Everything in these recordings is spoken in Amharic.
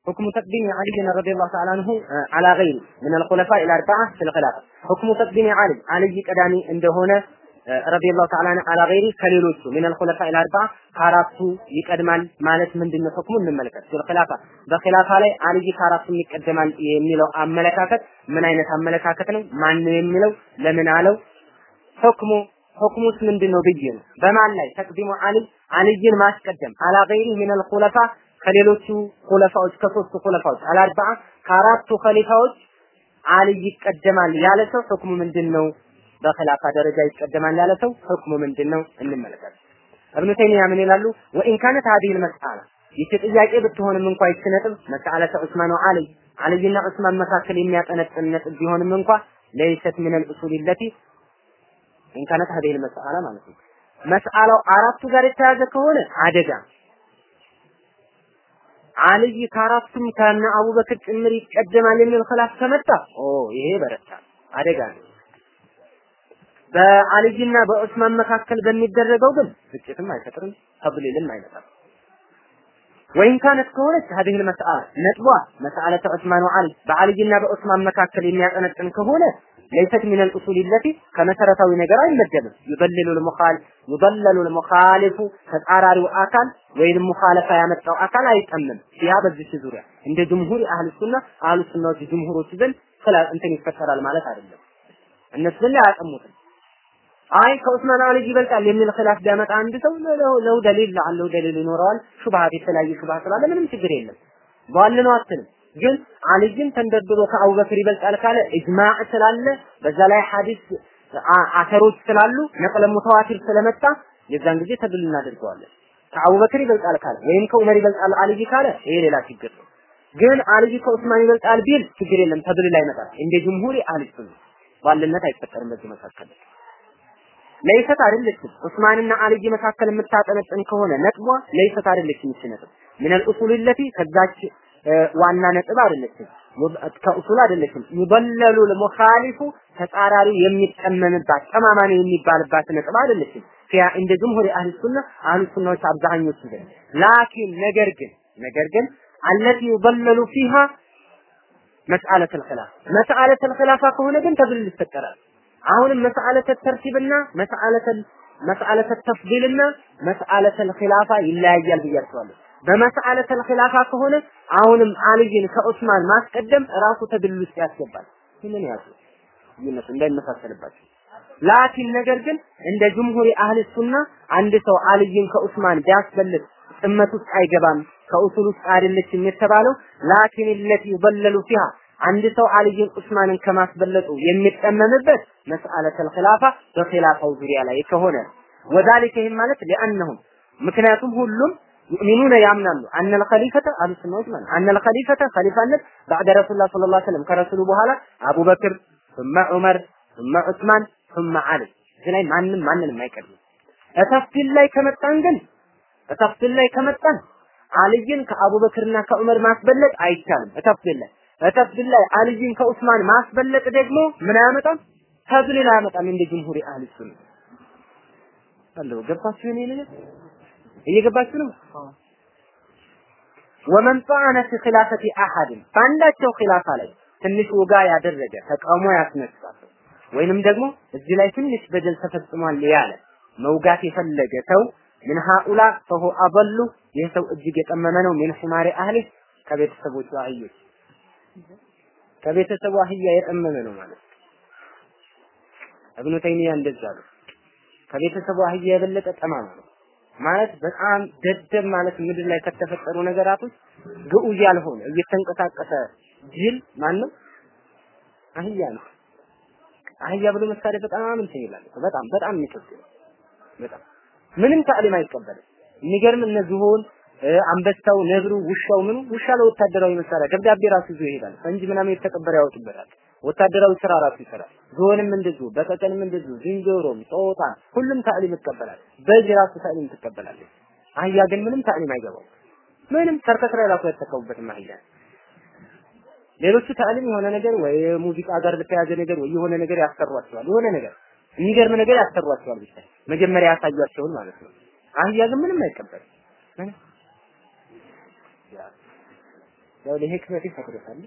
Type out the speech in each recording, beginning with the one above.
حكم تقديم علي رضي الله تعالى عنه على غيره من الخلفاء الأربعة في الخلافة حكم تقديم علي علي قدامي እንደሆነ رضي الله تعالى عنه على غيره ከሌሎቹ من الخلفاء الأربعة ከአራቱ ይቀድማል ማለት ምንድነው ህክሙ እንመልከት ኺላፋ በኺላፋ ላይ አልይ ከአራቱ ይቀደማል የሚለው አመለካከት ምን አይነት አመለካከት ነው ማን ነው የሚለው ለምን አለው ህክሙ ህክሙስ ምንድነው ብዬ ነው በማን ላይ ተቅዲሙ አሊ አልይን ማስቀደም አላ ገይሪ ሚን አልኹለፋ ከሌሎቹ ኹለፋዎች ከሶስቱ ኹለፋዎች አልአርባዓ ከአራቱ ኸሊፋዎች አልይ ይቀደማል ያለ ሰው ህክሙ ምንድነው በኺላፋ ደረጃ ይቀደማል ያለ ሰው ህክሙ ምንድነው እንመለከት እብኑ ተይሚያ ምን ይላሉ ወኢን ካነት ሀዲህ መስአላ ይቺ ጥያቄ ብትሆንም እንኳ ይቺ ነጥብ መስአለተ ዑስማን ወአልይ አልይና ዑስማን መካከል የሚያጠነጥን ነጥብ ቢሆንም እንኳ ለይሰት ምን አልኡሱል ለቲ ኢን ካነት ሀዲህ መስአላ ማለት ነው መስአላው አራቱ ጋር የተያዘ ከሆነ አደጋ አልይ ከአራቱም ከነ አቡበክር ጭምር ይቀደማል የሚል ኺላፍ ከመጣ ኦ ይሄ በረታ አደጋ ነው። በአልይና በዑስማን መካከል በሚደረገው ግን ግጭትም አይፈጥርም፣ ተብሊልም አይመጣም። ወይን ካነት ከሆነች هذه المسألة ነጥቧ መስአለተ ዑስማን ወአሊ በአልይና በዑስማን መካከል የሚያጠነጥን ከሆነ ليست من الأصول التي ከመሰረታዊ ነገር አይመደብም። يضلل المخالف يضلل المخالف ተጻራሪው አካል ወይንም ሙኻለፋ ያመጣው አካል አይጠምም። ያ በዚህ ዙሪያ እንደ ጅምሁር አህል ሱና አህል ሱናዎች ጅምሁሮች ዘንድ ስለ እንትን ይፈጠራል ማለት አይደለም። እነሱ ግን አያጠሙትም። አይ ከዑስማን አሊ ይበልጣል የሚል ኺላፍ ቢያመጣ አንድ ሰው ለው ደሊል ለአለው ደሊል ይኖረዋል። ሹብሃት የተለያየ ሹብሃ ስላለ ምንም ችግር የለም። ቧል ነው አትልም። ግን አልይን ተንደርድሮ ከአቡበክር ይበልጣል ካለ ኢጅማዕ ስላለ በዛ ላይ ሐዲስ አተሮች ስላሉ ነቅለ ሙተዋቲር ስለመጣ የዛን ጊዜ ተድል እናደርገዋለን። ከአቡበክር ይበልጣል ካለ ወይም ከዑመር ይበልጣል አልይ ካለ ይሄ ሌላ ችግር ነው። ግን አልይ ከዑስማን ይበልጣል ቢል ችግር የለም ተድል ላይ ይመጣል። እንደ ጅምሁሪ አህል ሱና ባልነት አይፈጠርም በዚህ መካከል ለይሰት አይደለችም። ዑስማንና አልይ መካከል የምታጠነጥን ከሆነ ነጥቧ ለይሰት አይደለችም። ይች ነጥብ ምን الأصول التي ከዛች ዋና ነጥብ አይደለችም። ከኡሱል አይደለችም። ይበለሉ ለሙኻሊፉ ተጻራሪ የሚጠመምባት ጠማማ ነው የሚባልባት ነጥብ አይደለችም። ፊያ እንደ ጅምሁር አህል ሱና አህል ሱናዎች አብዛኞቹ ዘንድ ላኪን ነገር ግን ነገር ግን አለቲ ይበለሉ ፊሃ መስአለት الخلاف መስአለት الخلاف ከሆነ ግን ተብልል ይፈጠራል። አሁንም መስአለተ ተርቲብና መስአለተ መስአለተ ተፍዲልና መስአለተ ኺላፋ ይለያያል ብያቸዋለሁ። በመስአለተ ኺላፋ ከሆነ አሁንም አልይን ከዑስማን ማስቀደም ራሱ ተድልል ውስጥ ያስገባል። ምን ያዙ ይነሱ እንዳይመሳሰልባቸው። ላኪን ነገር ግን እንደ ጅምሁሪ አህል ሱና አንድ ሰው አልይን ከዑስማን ቢያስበልጥ ጥመት ውስጥ አይገባም፣ ከኡሱል ውስጥ አይደለችም የተባለው ላኪን ለቲ ይበለሉ ፊሃ አንድ ሰው አልይን ዑስማንን ከማስበለጡ የሚጠመምበት መስአለተል ኺላፋ በኺላፋው ዙሪያ ላይ ከሆነ ወዛሊከ ይህም ማለት ሊአነሁም ምክንያቱም ሁሉም ዩእሚኑነ ያምናሉ አነል ኸሊፈተ አህሉ ሱናዎች ማለት አነል ኸሊፈተ ኸሊፋነት ባዕደ ረሱሉላህ ሰለላሁ ዐለይሂ ወሰለም ከረሱሉ በኋላ አቡበክር ثم ዑመር ثم ዑስማን ثم አሊ እዚህ ላይ ማንም ማንንም አይቀድም እተፍሲል ላይ ከመጣን ግን እተፍሲል ላይ ከመጣን አልይን ከአቡበክርና ከዑመር ማስበለጥ አይቻልም እተፍሲል ላይ እተፍሲል ላይ አልይን ከዑስማን ማስበለጥ ደግሞ ምን አያመጣም ተድሊል አያመጣም እንደ ጅምሁሪ አህል ሱና አለው ገባችሁ እኔ ነገር እየገባችሁ ነው ወመን ጣዓነ ፊ ኺላፈቲ አሐድን በአንዳቸው ኺላፋ ላይ ትንሽ ወጋ ያደረገ ተቃውሞ ያስነሳ ወይንም ደግሞ እዚህ ላይ ትንሽ በደል ተፈጽሟል ያለ መውጋት የፈለገ ሰው ምን ሃኡላ ፈሁ አበሉ ይህ ሰው እጅግ የጠመመ ነው ምን ሑማሪ አህሊ ከቤተሰቦቹ አህዮች ከቤተሰቡ አህያ የጠመመ ነው ማለት እብኑ ተይሚያ እንደዛ ነው ከቤተሰቡ አህያ የበለጠ ጠማማ ነው ማለት በጣም ደደብ ማለት ምድር ላይ ከተፈጠሩ ነገራቶች ግዑዝ ያልሆነ እየተንቀሳቀሰ ጅል ማን ነው? አህያ ነው። አህያ ብሎ መሳሪያ በጣም እንትን ይላል። በጣም በጣም የሚከብድ ነው። በጣም ምንም ታዕሊም አይቀበልም። የሚገርም እነ ዝሆን፣ አንበሳው፣ ነብሩ፣ ውሻው ምኑ ውሻ ለወታደራዊ መሳሪያ ደብዳቤ ራሱ ይዞ ይሄዳል። ፈንጂ ምናምን የተቀበረ ያወጡበታል። ወታደራዊ ስራ ራሱ ይሰራል። ዝሆንም እንደዚሁ፣ በቀቀንም እንደዚሁ፣ ዝንጀሮም፣ ጦጣን ሁሉም ታዕሊም ይቀበላል። በዚህ ራሱ ታዕሊም ትቀበላለች። አህያ ግን ምንም ታዕሊም አይገባው። ምንም ሰርከስ ላይ ራሱ አይተካውበትም አህያ። ሌሎቹ ታዕሊም የሆነ ነገር ወይ ሙዚቃ ጋር በተያያዘ ነገር ወይ የሆነ ነገር ያሰሯቸዋል። የሆነ ነገር የሚገርም ነገር ያሰሯቸዋል። ብቻ መጀመሪያ ያሳያቸውን ማለት ነው። አህያ ግን ምንም አይቀበልም። ያው ለህክመት ይፈቅዱታል።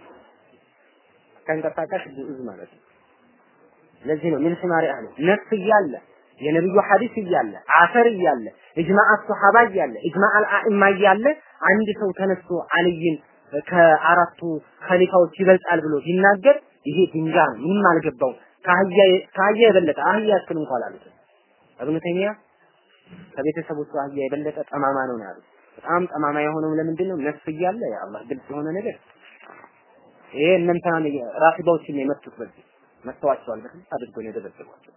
ተንቀሳቃሽ ግዑዝ ማለት ነው። ለዚህ ነው ምን ስማሪ አለ ነፍስ እያለ የነብዩ ሐዲስ እያለ አፈር እያለ እጅማዕ ሱሐባ እያለ እጅማዕ አልአኢማ እያለ አንድ ሰው ተነስቶ አልይን ከአራቱ ኸሊፋዎች ይበልጣል ብሎ ቢናገር ይሄ ድንጋ ነው። ምንም አልገባው። ከአህያ ከአህያ የበለጠ አህያ ያክል እንኳን አሉት። እብኑ ተይሚያ ከቤተሰቦቹ አህያ የበለጠ ጠማማ ነው ያሉት። በጣም ጠማማ የሆነው ለምንድን ነው? ነፍስ እያለ ያ አላህ ግልጽ የሆነ ነገር ይሄ እነንተና ራፊዳዎችን ነው የመቱት በዚህ መተዋቸዋል። በጣም አድርገው ነው የደበደቧቸው።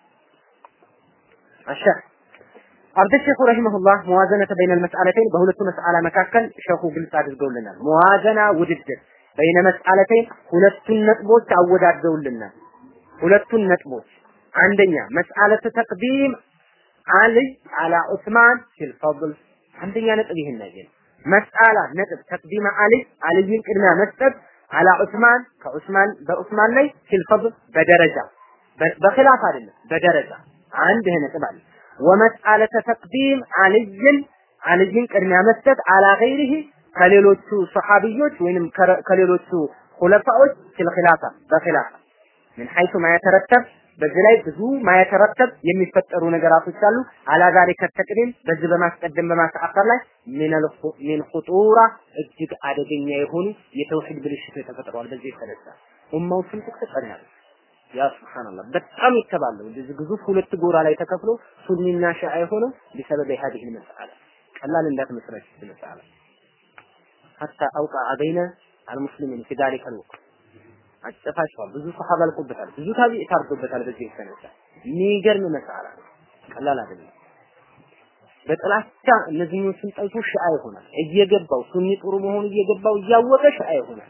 አሻ አብደ ሼኹ ረሂመሁላህ መዋዘነተ በይነል መስአለተይን በሁለቱ መስአላ መካከል ሼኹ ግልጽ አድርገውልናል። መዋዘና ውድድር በይነ መስአለተይን ሁለቱን ነጥቦች አወዳድረውልናል። ሁለቱን ነጥቦች አንደኛ መስአለተ ተቅዲም አልይ አላ ዑስማን ፊል ፈድል አንደኛ ነጥብ ይሄን ነገር መስአላ ነጥብ ተቅዲም አልይ አልይን ቅድሚያ መስጠት አላ ዑስማን ከዑስማን በዑስማን ላይ ፊል ፈድል በደረጃ በኺላፍ አይደለም በደረጃ አንድ ይሄ ነጥብ አለ ወመስአለተ ተቅዲም አልይን አልይን ቅድሚያ መስጠት አላ ገይሪሂ ከሌሎቹ ሰሐቢዮች ወይንም ከሌሎቹ ሁለፋዎች ፊል ኺላፋ በኺላፋ ምን ሐይቱ ማየተረተብ በዚህ ላይ ብዙ ማየተረተብ የሚፈጠሩ ነገራቶች አሉ። አላ ዛሊከ ተቅዲም በዚህ በማስቀደም በማስተአከር ላይ ሚን ኹጡራ እጅግ አደገኛ የሆኑ የተውሂድ ብልሽቶች ተፈጥረዋል። በዚህ የተነሳ ኡማው ስንጥቅ ተቀናል። ያ ሱብሃንአላህ በጣም ይተባሉ። እንደዚህ ግዙፍ ሁለት ጎራ ላይ ተከፍሎ ሱኒና ሺዓ የሆነው ቢሰበብ هذه المسألة ቀላል እንዳትመስላችሁ መስአላ ሐታ አውቃ በይነ አልሙስሊሚን في ذلك الوقت አጨፋቸዋል። ብዙ ሰሃባ አልቆበታል። ብዙ ታቢዕ ታርዶበታል። በዚህ የተነሳ የሚገርም መስአላ ቀላል አይደለም። በጥላቻ እነዚህኞቹን ጠልቶ ሺዓ ይሆናል። እየገባው ሱኒ ጥሩ መሆኑ እየገባው እያወቀ ሺዓ ይሆናል።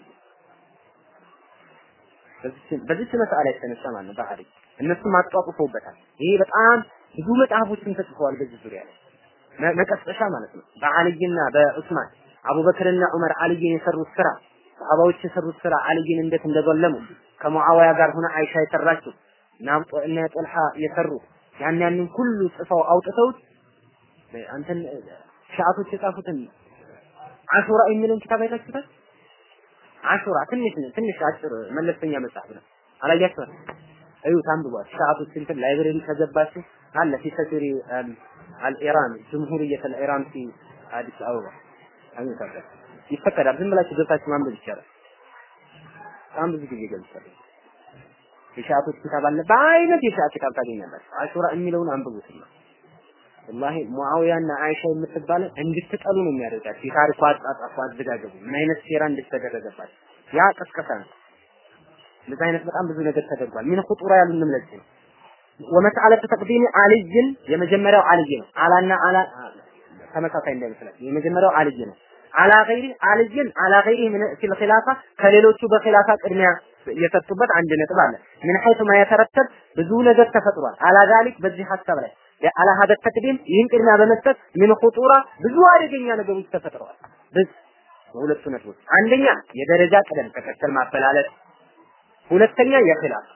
በዚህ መስአላ የተነሳ ማለት ነው ባህሪ እነሱም አጧጡፈውበታል። ይሄ በጣም ብዙ መጽሐፎችን ተጽፈዋል በዚህ ዙሪያ ላይ መቀስቀሻ ማለት ነው። በአልይና በዑስማን አቡበክርና ዑመር አልይን የሰሩት ስራ ሰሃባዎች የሰሩት ስራ አልይን እንዴት እንደገለሙ ከሙአዊያ ጋር ሆነ አይሻ የሰራችው ናብጦ እና ጦልሃ የሰሩት ያን ያንን ሁሉ ጽፈው አውጥተውት አንተን ሻአቶች የጻፉትን አሹራ የሚለውን ኪታብ አይታችሁታል? አሹራ ትንሽ ትንሽ አጭር መለስተኛ መጽሐፍ ነው። አላያችሁት? እዩት፣ አንብቧት። ሻአቶች እንትን ላይብረሪ ከገባችሁ አለ ፊ ሰፊሪ አልኢራን ጅምሁርየት አልኢራን ፊ አዲስ አበባ አግኝታችሁ ይፈቀዳል። ዝም ብላችሁ ገብታችሁ ማንበብ ይቻላል። በጣም ብዙ ጊዜ ገልጫለሁ። የሻአቶች ኪታብ አለ። በአይነት የሻአ ኪታብ ታገኛላችሁ። አሹራ የሚለውን አንብቡትና ወላሂ ሙአዊያና አይሻ የምትባለ እንድትጠሉ ነው የሚያደርጋቸው። የታሪኩ አጻጻፉ አዘጋገቡ ምን አይነት ሴራ እንድትተደረገባቸው ያ ቀስቀሳ ነው። እንደዚህ አይነት በጣም ብዙ ነገር ተደርጓል። ምን ኹጡራ ያሉንም ለዚህ ነው። ወመስአለተ ተቅዲም አልይን የመጀመሪያው አልይ ነው። አላና አላ ተመሳሳይ እንዳይመስላችሁ የመጀመሪያው አልይ ነው። አላ ገይሪ አልይን አላ ገይሪ ምን ፊል ኺላፋ ከሌሎቹ በኺላፋ ቅድሚያ የሰጡበት አንድ ነጥብ አለ። ምን ሐይቱ ማ የተረተብ ብዙ ነገር ተፈጥሯል። አላ ዛሊክ በዚህ ሐሳብ ላይ አላ ሀደ ተቅዲም ይህን ቅድሚያ በመስጠት ምን ኹጡራ ብዙ አደገኛ ነገሮች ተፈጥረዋል። በዚህ በሁለቱ ነጥቦች አንደኛ የደረጃ ቅደም ተከተል ማበላለጥ፣ ሁለተኛ የኺላፍ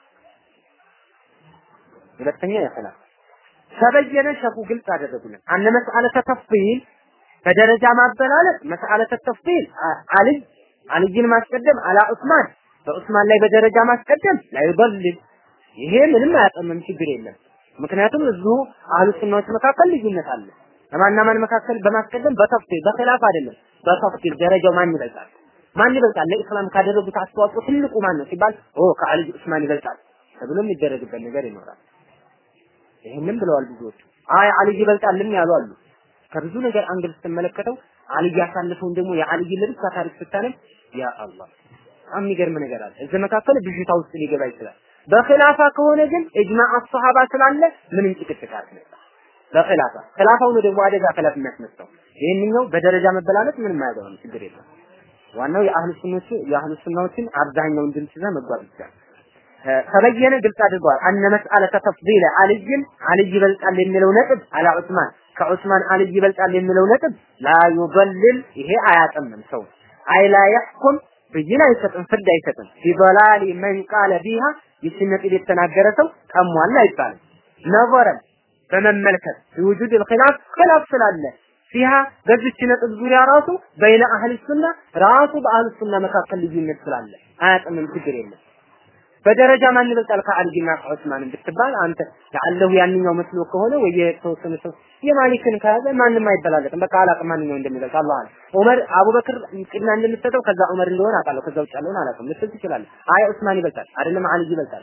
ሁለተኛ የኺላፍ ተበየነ ሸኹ ግልጽ አደረጉልን። አነ መስአለተ ተፍሲል በደረጃ ማበላለጥ መስአለተ ተፍሲል አልይ አልይን ማስቀደም አላ ዑስማን በዑስማን ላይ በደረጃ ማስቀደም ላይ ይበልል ይሄ ምንም አያጠምም ችግር የለም። ምክንያቱም እዚሁ አህሉ ሱናዎች መካከል ልዩነት አለ። ለማና ማን መካከል በማስቀደም በተፍሲል በኺላፍ አይደለም። በተፍሲል ደረጃው ማን ይበልጣል? ማን ይበልጣል? ለኢስላም ካደረጉት አስተዋጽኦ ትልቁ ማን ነው ሲባል ኦ ከአልይ ዑስማን ይበልጣል ተብሎ የሚደረግበት ነገር ይኖራል። ይሄንን ብለዋል ብዙዎቹ። አይ አልይ ይበልጣልም ያሉ አሉ። ከብዙ ነገር አንግል ስትመለከተው አልይ ያሳለፈውን ደግሞ የአልይ ልብስ ታሪክ ስታነብ ያ አላህ በጣም የሚገርም ነገር አለ። እዚህ መካከል ብዥታ ውስጥ ሊገባ ይችላል። በኺላፋ ከሆነ ግን ኢጅማዕ አስሐባ ስላለ ምንም ጭቅጭቅ አያስነሳ። በኺላፋ ኺላፋው ነው ደግሞ አደጋ ኺላፍ የሚያስነሳው። ይሄንኛው በደረጃ መበላለጥ ምንም አያገባም፣ ችግር የለም። ዋናው የአህሉ ሱኖች የአህሉ ሱናዎችን አብዛኛውን ድምፅ ይዘህ መጓዝ ይቻላል። ተበየነ ግልጽ አድርገዋል። አነ መስአለተ ተፍዲል አልይን አልይ ይበልጣል የሚለው ነጥብ አላ ዑስማን ከዑስማን አልይ ይበልጣል የሚለው ነጥብ ላ ዩበልል ይሄ አያጠምም ሰው አይ ላ የሕኩም ብይን አይሰጥም፣ ፍርድ አይሰጥም። ቢበላሊ መን ቃለ ቢሃ ይችን ነጥብ የተናገረ ሰው ቀሟል አይባልም። ነዘረን በመመልከት ውጁድ الخلاف ኺላፍ ስላለ ፊሃ በዚች ነጥብ ዙሪያ ራሱ በይነ አህል ሱና ራሱ በአህል ሱና መካከል ልዩነት ስላለ አያጥምም፣ ችግር የለም። በደረጃ ማን ይበልጣል ከአልይና ከዑስማን ብትባል አንተ ለአለሁ ያንኛው መስሎ ከሆነ ወይ የተወሰነ ሰው የማሊክን ከያዘ ማንም አይበላለጥም። በቃ አላቅም ማንኛው እንደሚበልጥ አላህ አለ። ዑመር አቡበክር ቅድሚያ እንደምትሰጠው ከዛ ዑመር እንደሆነ አውቃለሁ። ከዛ ውጭ ያለውን አላውቅም ልትል ትችላለህ። አይ ዑስማን ይበልጣል አይደለም አልይ ይበልጣል።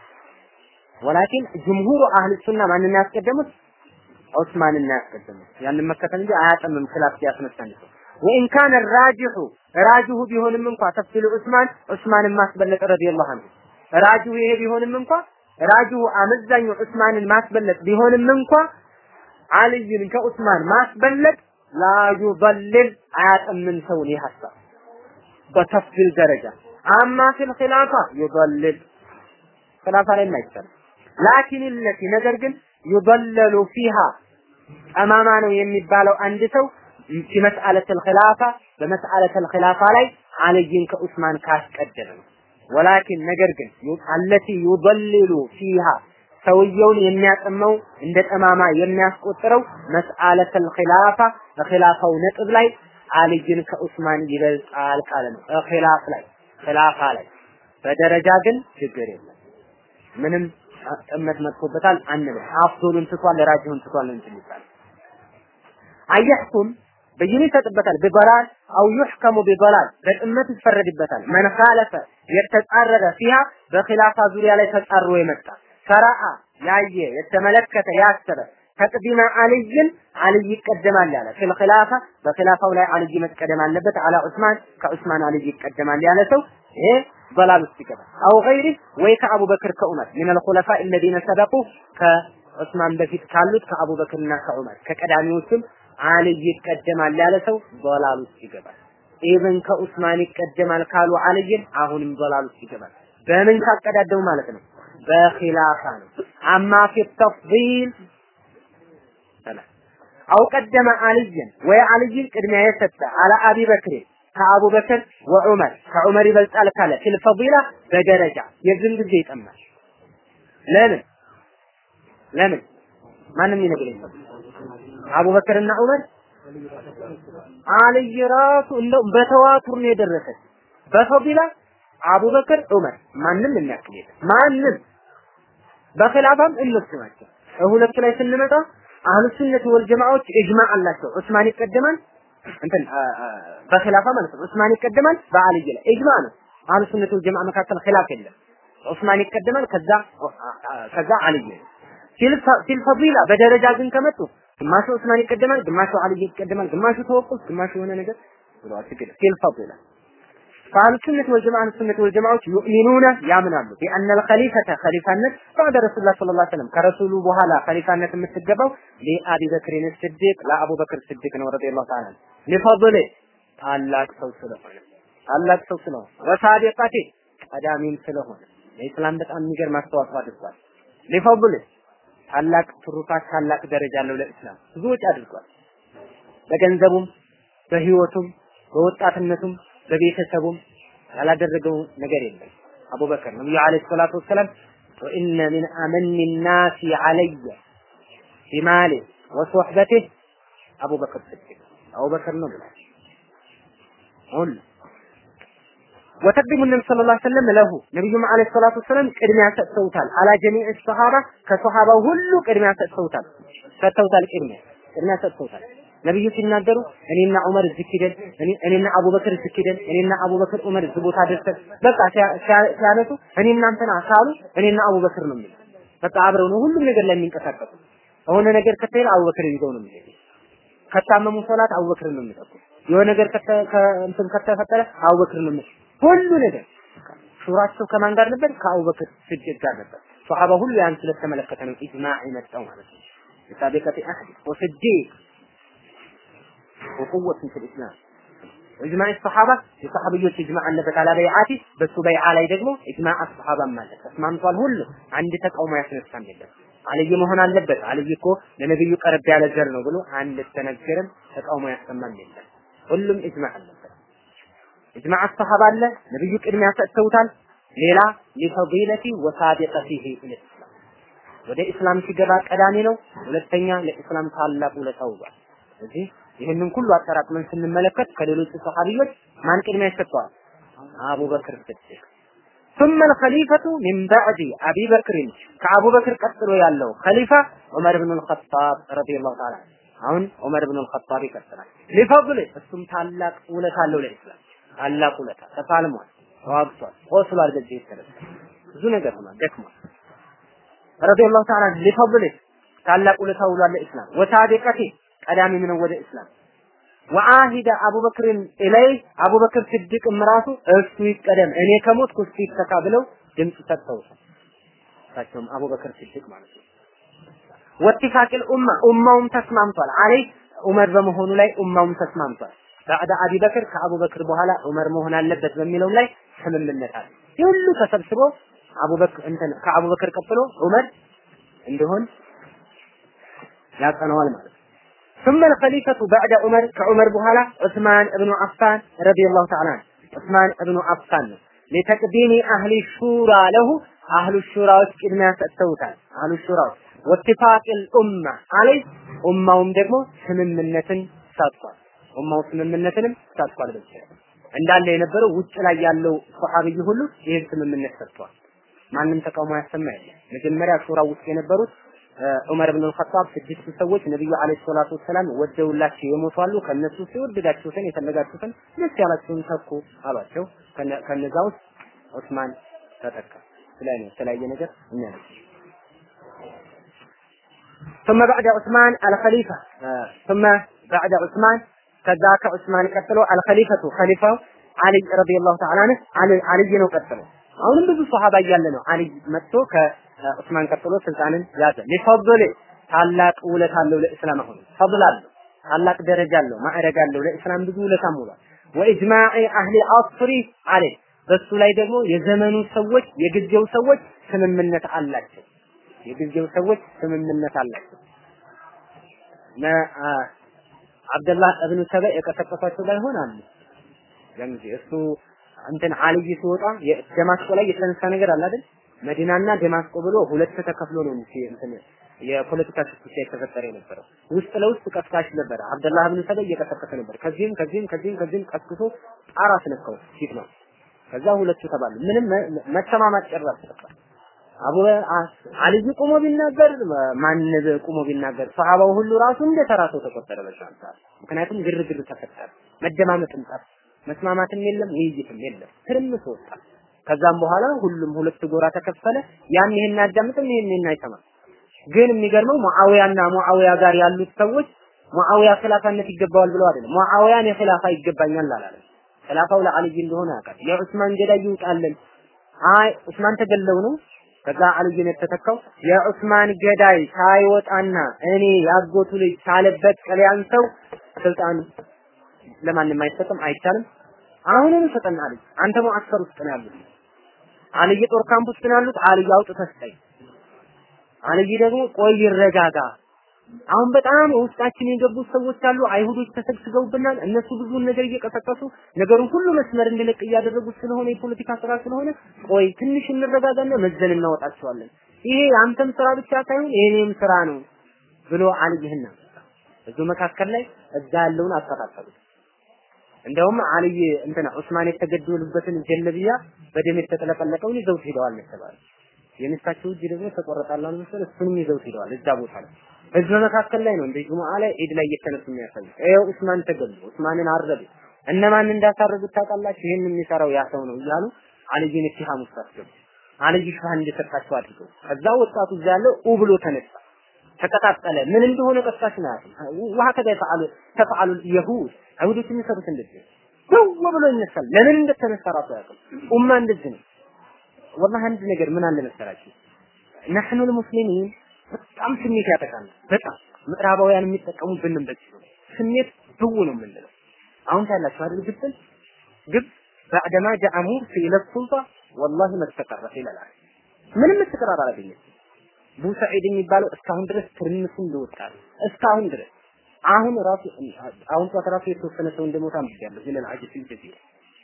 ወላኪን ጅምሁሩ አህል ሱና ማንን ያስቀደሙት? ዑስማንን ያስቀደሙት። ያንን መከተል እንጂ አያጠምም ክላፍ ያስነሳን ሰው ወኢን ካነ ራጅሑ ራጅሁ ቢሆንም እንኳ ተፍሲሉ ዑስማን ዑስማንን ማስበለጥ ረዲየላሁ ዐንሁ ራጅሁ ይሄ ቢሆንም እንኳ ራጅሁ አመዛኙ ዑስማንን ማስበለጥ ቢሆንም እንኳ አልይን ከዑስማን ማስበለጥ ላ ዩضልል አያጠምን ሰውን ይህ ሀሳብ በተፍሲል ደረጃ አማ ፊል ኺላፋ ዩضልል ኺላፋ ላይ አይቻልም ላኪን ለቲ ነገር ግን ዩضለሉ ፊሃ ጠማማ ነው የሚባለው አንድ ሰው ፊ መስአለተል ኺላፋ በመስአለተል ኺላፋ ላይ አልይን ከዑስማን ካስቀደመ ነው ወላኪን ነገር ግን አለቲ ዩضልሉ ፊሃ ሰውየውን የሚያጠመው እንደ ጠማማ የሚያስቆጥረው መስአለተል ኺላፋ በኺላፋው ነጥብ ላይ አልይን ከዑስማን ይበልጣል ቃል ነው። ኺላፍ ላይ ኺላፋ ላይ በደረጃ ግን ችግር የለም። ምንም ጥመት መጥቶበታል አንልም። አፍዶሉን ትቷል፣ ራጅሁን ትቷል እንትን ይባላል። አየሕኩም ብይን ይሰጥበታል ቢበላል አው ዩሕከሙ ቢበላል በጥመት ይፈረድበታል። መን ካለፈ የተጻረረ ፊሃ በኺላፋ ዙሪያ ላይ ተጻሮ የመጣ ሰራአ ያየ የተመለከተ ያሰበ ተቅዲመ አልይን አልይ ይቀደማል ያለ ፊል ኺላፋ በኺላፋው ላይ አልይ መቀደም አለበት አላ ዑስማን ከዑስማን አልይ ይቀደማል ያለ ሰው ይሄ በላል ውስጥ ይገባል። አው ገይሪ ወይ ከአቡበክር ከዑመር ሚነል ኹለፋ الذين ሰበቁ ከዑስማን በፊት ካሉት ከአቡበክርና ከዑመር ከቀዳሚዎችም አልይ ይቀደማል ያለ ሰው በላል ውስጥ ይገባል። ኢብን ከዑስማን ይቀደማል ካሉ አልይን አሁንም በላል ውስጥ ይገባል። በምን ካቀዳደሙ ማለት ነው? በኺላፋ ነው። አማ ፊ ተፍዲል አው ቀደመ አልይን ወይ አልይን ቅድሚያ የሰጠ አለ አቢ በክር ከአቡበክር ወዑመር ከዑመር ይበልጣል ካለ ፊል ፈዲላ በደረጃ የዝን ጊዜ ይጠማል። ለምን ለምን ማንም ይነግረኝ አቡበክርና ዑመር አልይ ራሱ እንደው በተዋቱር ነው የደረሰ በፈዲላ አቡበክር ዑመር ማንም የሚያክል የለም ማንም በኺላፋም እነሱ ናቸው ሁለቱ ላይ ስንመጣ አህሉ ሱነት ወል ጀማዓዎች ኢጅማዕ አላቸው ዑስማን ይቀደማል እንትን በኺላፋ ማለት ነው ዑስማን ይቀደማል በአልይ ላይ ኢጅማዕ ነው አህሉ ሱነት ወል ጀማዓ መካከል ኺላፍ የለም ዑስማን ይቀደማል ከዛ ከዛ አልይ ፊል ፈዲላ በደረጃ ግን ከመጡ ግማሹ ዑስማን ይቀደማል ግማሹ አልይ ይቀደማል ግማሹ ተወቁፍ ግማሹ የሆነ ነገር ብለዋል ችግር ፊል ፈዲላ فأهل السنة والجماعة السنة والجماعة يؤمنون يامنون بأن الخليفة خليفة بعد رسول الله صلى الله عليه وسلم كرسول بهلا خليفة متجبوا لأبي بكر الصديق لا أبو بكر الصديق رضي الله تعالى عنه لفضله ታላቅ ሰው ስለሆነ ታላቅ ሰው ስለሆነ ወሳዲቀቲ ቀዳሚም ስለሆነ ለኢስላም በጣም የሚገርም አስተዋጽኦ አድርጓል። ሊፈضል ታላቅ ትሩፋት ታላቅ ደረጃ አለው ለኢስላም ብዙ ወጪ አድርጓል። በገንዘቡም በህይወቱም በወጣትነቱም በቤተሰቡም ያላደረገው ነገር የለም። አቡበከር ነብዩ አለይሂ ሰላቱ ወሰላም ወኢነ ሚን አመኒ ናሲ አለየ ቢማሊ ወሶሕበቲህ አቡበከር ስዲቅ አቡበከር ነው ብሏል። ሁሉ ወተቅዲሙ ነቢ ሰለላሁ ዐለይሂ ወሰለም ለሁ ነቢዩም ዐለይሂ ሰላቱ ወሰላም ቅድሚያ ሰጥተውታል። አላ ጀሚዕ ሰሃባ ከሰሃባው ሁሉ ቅድሚያ ሰጥተውታል ሰጥተውታል። ቅድሚያ ቅድሚያ ሰጥተውታል። ነብዩ ሲናገሩ እኔና ዑመር እዚህ ሂደን እኔና አቡበክር እዚህ ሂደን እኔና አቡበክር ዑመር እዚህ ቦታ ደርሰን በቃ ሲያነሱ እኔ እናንተና ካሉ እኔና አቡበክር ነው የሚለው በቃ አብረው ነው ሁሉም ነገር ላይ የሚንቀሳቀሱ የሆነ ነገር ከተሄደ አቡበክር ይዘው ነው የሚሄዱ ከታመሙ ሶላት አቡበክር ነው የሚጠቁ የሆነ ነገር እንትን ከተፈጠረ አቡበክር ነው የሚሄዱ ሁሉ ነገር ሹራቸው ከማን ጋር ነበር? ከአቡበክር ስዲቅ ጋር ነበር። ሷሃባ ሁሉ ያን ስለተመለከተ ነው ኢጅማዕ የመጣው ማለት ነው። የሳቢቀቲ አህድ ወስዲቅ وقوة في الإسلام إجماع الصحابة የሰሐቢዎች ኢጅማዕ አለበት አላ በይዓቲ በሱ በይዓ ላይ ደግሞ ኢጅማዕ አስሐባ ማለት ተስማምቷል። ሁሉ አንድ ተቃውሞ ያስነሳም የለም። አልይ መሆን አለበት አልይ እኮ ለነብዩ ቀረብ ያለ ዘር ነው ብሎ አንድ ተነገረም ተቃውሞ ያሰማም የለም። ሁሉም ኢጅማዕ አለበት። ኢጅማዕ አስሐባ አለ። ነብዩ ቅድሚያ ሰጥተውታል። ሌላ ሊፈዲለቲ ወሳቢቀቲሂ ኢለ ኢስላም ወደ ኢስላም ሲገባ ቀዳሚ ነው። ሁለተኛ ለኢስላም ታላቅ ውለታ ውሏል። ስለዚህ ይህንን ሁሉ አጠራቅመን ስንመለከት ከሌሎቹ ሰሃቢዎች ማን ቅድሚያ ይሰጠዋል? አቡበክር ስዲቅ ثم الخليفة من بعد أبي بكر كأبو بكر ቀጥሎ ያለው ኸሊፋ ዑመር ብን الخطاب رضي الله تعالى አሁን ዑመር ብን الخطاب ይቀጥላል ሊፈضል እሱም ታላቅ ውለታ አለው ለኢስላም ታላቅ ውለታ ተፋልሟል ተዋግቷል ቆስሏል በዚህ የተነሳ ብዙ ነገር ሆኗል ደክሟል رضي الله تعالى ሊፈضል ታላቅ ውለታ ውሏል ለኢስላም ወሳዲቀቲ ቀዳሚ ምን ወደ ኢስላም ወአሂደ አቡበክርን ኢለይ አቡበክር ስድቅም ራሱ እሱ ይቀደም እኔ ከሞትኩ እሱ ይተካ ብለው ድምፅ ሰጥተውታል። እሳቸውም አቡበክር ስድቅ ማለት ነው። ወትፋቂል ኡማ ኡማውም ተስማምቷል። አለይ ዑመር በመሆኑ ላይ ኡማውም ተስማምቷል። ባዕደ አቢበክር ከአቡበክር በኋላ ዑመር መሆን አለበት በሚለው ላይ ስምምነት አለ። ይህ ሁሉ ተሰብስቦ አቡበክር እንትን ከአቡበክር ቀጥሎ ዑመር እንዲሆን ያጸነዋል ማለት ነው። ثم الخليفة بعد عمر كعمر بهلا عثمان بن عفان رضي الله تعالى عنه عثمان بن عفان لتقديم أهل الشورى له أهل الشورى ቅድሚያ ሰጥተውታል أهل الشورى واتفاق الأمة عليه ኡማውም ደግሞ ስምምነትን ሰጥቷል ኡማው ስምምነትንም ሰጥቷል በዚህ እንዳለ የነበረው ውጭ ላይ ያለው ሶሐቢይ ሁሉ ይህን ስምምነት ሰጥቷል ማንም ተቃውሞ ያሰማ የለም መጀመሪያ ሹራ ውስጥ የነበሩት ዑመር ብን አልኸጣብ ስድስት ሰዎች ነብዩ አለይሂ ሰላቱ ወሰላም ወደውላቸው የሞቷሉ ከነሱ ሲወደዳችሁትን የፈለጋችሁትን ደስ ያላችሁን ተኩ አሏቸው ከነዛ ውስጥ ዑስማን ተተካ ስለዚህ የተለያየ ነገር እኛ ነው ثم بعد عثمان الخليفة ثم بعد عثمان كذاك عثمان ቀጥሎ الخليفة خليفة علي رضي الله تعالى عنه علي علي ነው ቀጥሎ አሁንም ብዙ ሷሃባ እያለ ነው አሊ መጥቶ ከዑስማን ቀጥሎ ስልጣንን ያዘ ሊፈضል ታላቅ ውለት አለው ለእስላም አሁን ፈضል አለው ታላቅ ደረጃ አለው ማዕረግ አለው ለእስላም ብዙ ውለታ ሙሏል ወኢጅማዕ አህሊ አስሪ አለ በሱ ላይ ደግሞ የዘመኑ ሰዎች የጊዜው ሰዎች ስምምነት አላቸው የጊዜው ሰዎች ስምምነት አላቸው አብደላህ እብኑ ሰበ የቀሰቀሷቸው ባይሆን አሉ ለምዚ እሱ እንትን አልይ ሲወጣ ደማስቆ ላይ የተነሳ ነገር አለ አይደል? መዲናና ደማስቆ ብሎ ሁለት ተከፍሎ ነው እንጂ እንትን የፖለቲካ ሽኩቻ የተፈጠረ የነበረው ውስጥ ለውስጥ ቀስቃሽ ነበረ። አብደላህ ብን ሰበይ እየቀሰቀሰ ነበር። ከዚህም ከዚህም ከዚህም ከዚህም ቀስቅሶ ጣራ አስነካው ፊት ነው። ከዛ ሁለቱ ተባሉ። ምንም መተማማት ጨራሽ ተፈጠረ። አቡ አልይ ቁሞ ቢናገር ማን ቁሞ ቢናገር ሰሃባው ሁሉ ራሱ እንደ ተራ ሰው ተቆጠረ በዛን ሰዓት። ምክንያቱም ግርግር ተፈጠረ፣ መደማመጥም ጠፋ። መስማማትም የለም ውይይትም የለም ትርምስ ወጣ ከዛም በኋላ ሁሉም ሁለት ጎራ ተከፈለ ያን ይሄን አዳምጥም ይሄን ይሄን አይሰማም ግን የሚገርመው ሙአዊያና ሙአዊያ ጋር ያሉት ሰዎች ሙአዊያ ኺላፋነት ይገባዋል ብለው አይደለም ሙአዊያን የኺላፋ ይገባኛል አላለም ኺላፋው ለአልይ እንደሆነ ያውቃል የዑስማን ገዳይ ይውጣልን አይ ዑስማን ተገለው ነው ከዛ አልይን የተተካው የዑስማን ገዳይ ሳይወጣና እኔ ያጎቱ ልጅ ሳለበት ቀሊያን ሰው ስልጣን ለማንም አይሰጥም አይቻልም አሁንም ሰጠን አልይ አንተ ሙአስከር ውስጥ ነው ያሉት አልይ ጦር ካምፕ ውስጥ ነው ያሉት አልይ አውጥተህ ስጠኝ አልይ ደግሞ ቆይ ይረጋጋ አሁን በጣም ውስጣችን የገቡት ሰዎች አሉ አይሁዶች ተሰግስገውብናል እነሱ ብዙውን ነገር እየቀሰቀሱ ነገሩን ሁሉ መስመር እንዲለቅ እያደረጉት ስለሆነ የፖለቲካ ስራ ስለሆነ ቆይ ትንሽ እንረጋጋና መዘን እናወጣቸዋለን ይሄ አንተም ስራ ብቻ ሳይሆን የኔም ስራ ነው ብሎ አልይህና እዚሁ መካከል ላይ እዛ ያለውን አስተካከሉት እንደውም አልይ እንትና ዑስማን የተገደሉበትን ጀለቢያ በደም የተጠለቀለቀውን ይዘውት ሄደዋል ተባለ። የሚስታቸው እጅ ደግሞ ተቆረጣላል መሰል እሱንም ይዘውት ሄደዋል እዛ ቦታ ላይ። በዚህ መካከል ላይ ነው እንደ ጁሙአ ላይ ዒድ ላይ እየተነሱ የሚያሳዩ ይኸው ዑስማን ተገሉ፣ ዑስማንን አረዱ። እነማን እንዳሳረዱት ታውቃላችሁ? ይህን የሚሰራው ያ ሰው ነው እያሉ አልይን ኢትሃም ውስጥ አስገቡ። አልይ ሽፋን እንዲሰጣቸው አድርገው ከዛ ወጣቱ እዛ ያለው ኡ ብሎ ተነሳ። ተቀጣጠለ። ምን እንደሆነ ቀስቃሽ ነው ያለው። ወሀከዛ ተፈዓሉ ተፈዓሉ የሁድ አይሁዶች የሚሰሩት እንደዚህ ነው ብሎ ይነሳል። ለምን እንደተነሳ ራሱ ያውቃል። ኡማ እንደዚህ ነው። ወላሂ አንድ ነገር ምን አለ መሰላችሁ ነህኑ ልሙስሊሚን በጣም ስሜት ያጠቃል። በጣም ምዕራባውያን የሚጠቀሙብንም በዚህ ነው። ስሜት ድው ነው የምንለው። አሁን ታያላችሁ አይደል ግብፅን ግብፅ ባዕደማ ጃአ ሙርሲ ኢለ ሱልጣ ወላሂ መስተቀረፈ ይላል። ምንም መስተቀራር አላገኘም። ቡሰዒድ የሚባለው እስካሁን ድረስ ትርምሱ እንደወጣ ነው። እስካሁን ድረስ አሁን ራሱ አሁን ጧት ራሱ የተወሰነ ሰው እንደሞታ አንብቤያለሁ። ዚለል አጅ ፊል ጀዚራ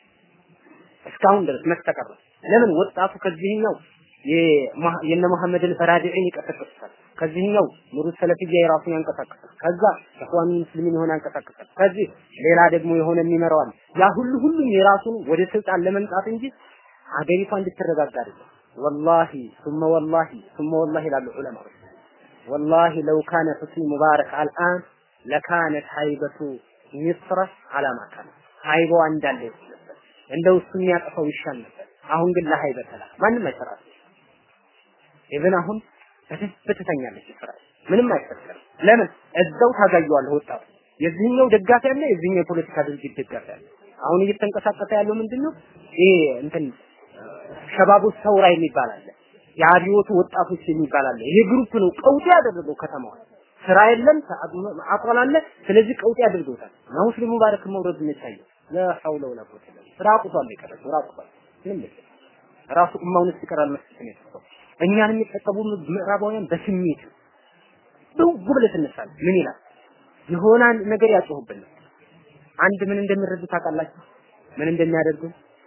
እስካሁን ድረስ መስተቀረ ለምን ወጣቱ ከዚህኛው የነ መሐመድን ፈራዲዒን ይቀሰቅሳል፣ ከዚህኛው ኑሩ ሰለፊያ የራሱን ያንቀሳቅሳል። ከዛ ኢኽዋኑ ሙስሊሚን የሆነ አንቀሳቅሳል። ከዚህ ሌላ ደግሞ የሆነ የሚመራዋል። ያ ሁሉ ሁሉም የራሱን ወደ ስልጣን ለመምጣት እንጂ ሀገሪቷ እንድትረጋጋ አይደለም። ወላሂ ثم ወላሂ ثم ወላሂ ይላሉ ዑለማዎች ወላሂ ለው ካነ ሁስኒ ሙባረክ አልአን ለካነት ሀይበቱ ሚስረ አላማ ካነ ሀይባዋ እንዳለ ነበር። እንደው እሱ የሚያጠፋው ይሻል ነበር። አሁን ግን ለሀይበተ ላ ማንም አይሰራም። ኢብን አሁን በደንብ ትተኛለች እስራኤል ምንም አይፈጠርም። ለምን እዛው ታጋየዋለህ ወጣቱ የዚህኛው ደጋፊ አለ፣ የዚህኛው የፖለቲካ ድርጅት ደጋፊ አለ። አሁን እየተንቀሳቀሰ ያለው ምንድነው? ይሄ እንትን ሸባቡ ሰውራ የሚባል አለ፣ የአብዮቱ ወጣቶች የሚባል አለ። ይሄ ግሩፕ ነው ቀውጤ ያደረገው ከተማዋን። ስራ የለም፣ አቋል አለ። ስለዚህ ቀውጤ ያደርገውታል። እና ሙስሊሙ ባረክ መውረድ የሚታየው ለሐውለ ወላ ቁወተ ኢላ ቢላህ ራቁቷል የቀረው ራቁቷል። ምንም የለም። ራሱ ኡማውን ይቀራል መስጠት ነው የተሰጠው። እኛን የሚጠቀሙ ምዕራባውያን በስሜት ነው ብለህ ትነሳለህ። ምን ይላል? የሆነ ነገር ያጮህብናል። አንድ ምን እንደሚረዱ ታውቃላችሁ? ምን እንደሚያደርጉ